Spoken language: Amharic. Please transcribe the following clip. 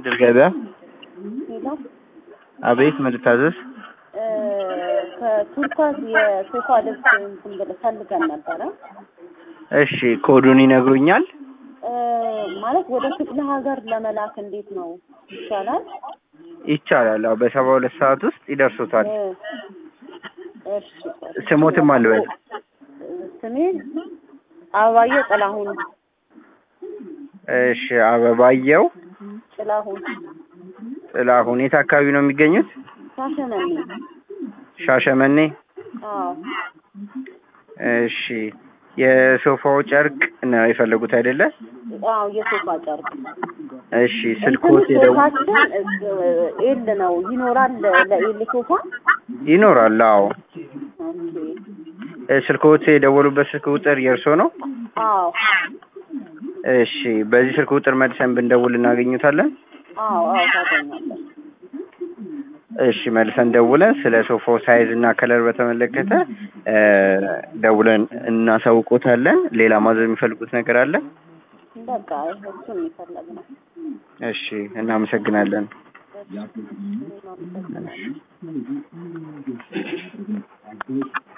ድል ገበያ። ሄሎ አቤት ምን ልታዘዝ? እ ከቱርካዝ የሶፋ ልብስ እንትን ብለህ ፈልገን ነበረ እሺ ኮዱን ይነግሩኛል? እ ማለት ወደ ክፍለ ሀገር ለመላክ እንዴት ነው ይቻላል? ይቻላል። አዎ በሰባ ሁለት ሰዓት ውስጥ ይደርሱታል። እ እሺ ስሞትም አልበል ስሜ አበባየሁ ጥላሁን እሺ አበባየው ጥላሁን ጥላሁን የት አካባቢ ነው የሚገኙት? ሻሸመኔ ሻሸመኔ። አዎ እሺ የሶፋው ጨርቅ ነው የፈለጉት አይደለ? አዎ የሶፋ ጨርቅ እሺ ስልኮት እንትን የደው ሶፋችን ኤል ነው ይኖራል ለኤል ሶፋ ይኖራል። አዎ ኦኬ እ ስልኮት የደወሉበት ስልክ ቁጥር የእርሶ ነው? አዎ እሺ በዚህ ስልክ ቁጥር መልሰን ብንደውል እናገኙታለን? አዎ አዎ ታገኛለህ እሺ መልሰን ደውለን ስለ ሶፋው ሳይዝ እና ከለር በተመለከተ እ ደውለን እናሳውቆታለን። ሌላ ማዘዝ የሚፈልጉት ነገር አለ? በቃ እሱን የፈለግነው እሺ እናመሰግናለን። እሺ እኔም አመሰግናለሁ።